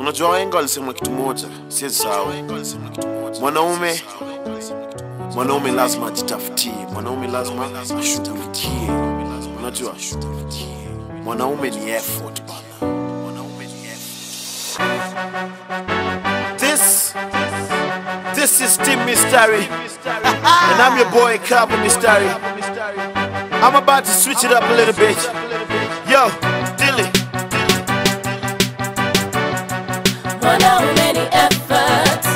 Unajua wahenga walisema kitu moja, siwezi sahau. Mwanaume mwanaume lazima ajitafutie, mwanaume lazima ashughulikie. Unajua mwanaume ni effort bana, mwanaume ni effort. This this is Team Mystery, and I'm your boy Cabo Mystery. I'm about to switch it up a little bit. Yo, Dilly. Mwanaume ni effort.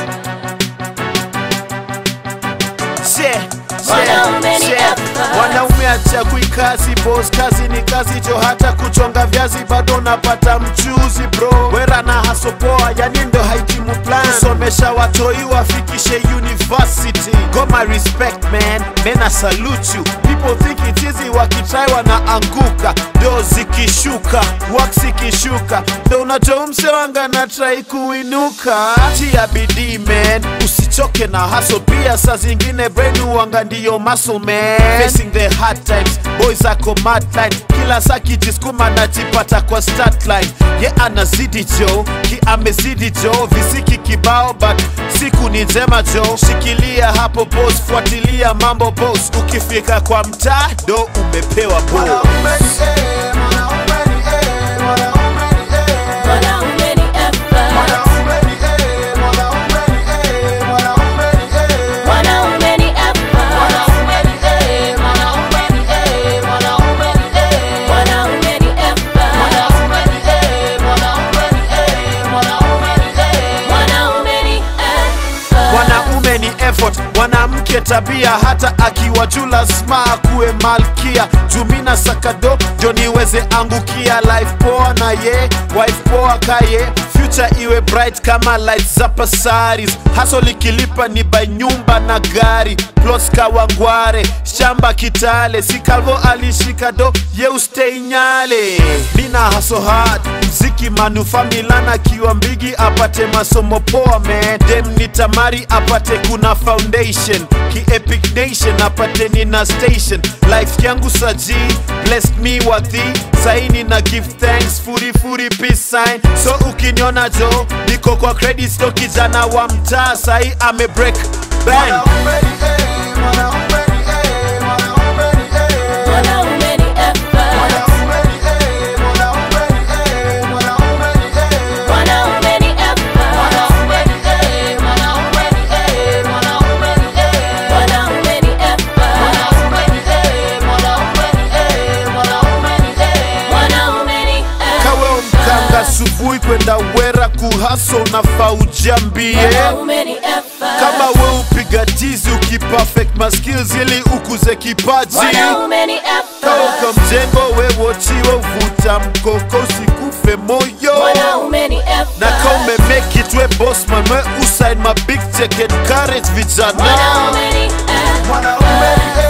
Yeah, Mwanaume ni yeah. effort. Mwanaume achagui kazi boss, kazi ni kazi jo, hata kuchonga viazi bado unapata mchuzi bro. Wera na hasopoa, yani ndo haitimu plan kusomesha watoi wafikishe university. Goma respect man, men I salute you. People think it easy wakitrai wanaanguka, do zikishuka, work zikishuka, ndo unajua mse wanga na try kuinuka. Tia bidii man, usichoke na hustle pia saa zingine brain uanga ndiyo muscle man facing the hard times boys ako mad line kila saa kijiskuma najipata kwa start line ye anazidi jo ki amezidi jo visiki kibao but siku ni njema jo shikilia hapo boss fuatilia mambo boss ukifika kwa mtaa do umepewa boss Mwanaume ni effort. Mwanaume ni effort. Mwanaume ni effort. Mwanaume ni effort. mwanaume ni effort mwanamke tabia hata akiwa juu lazima akuwe malkia jumina sakado ndio niweze angukia life poa na ye wife poa kaye future iwe bright kama lights za pasaris haso likilipa ni by nyumba na gari plots kawangware shamba kitale si kalvo alishika do ye ustay nyale mina haso hard mziki manufaa milana akiwa mbigi apate masomo poa man dem ni tamari apate kuna foundation ki epic nation apate nina station life yangu saji blessed me wathi saini na give thanks furi furi peace sign so ukiniona jo niko kwa credit sto kijana wa mtaa sahi ame break bang Mwanaume ni effort. Mwanaume ni effort. Mwanaume ni effort. Mwanaume ni effort. kawe mkanga asubuhi kwenda wera kuhaso na faujambie Mwanaume ni effort. kama we upiga tizi ukiperfect maskills ili ukuze kipaji Mwanaume ni effort. kauka mjengo we wochiwe uvuta mkoko usikufe moyo Mwanaume ni effort. na ka umemake it we bossman we usain ma big check encourage vijana Mwanaume ni effort. Mwanaume ni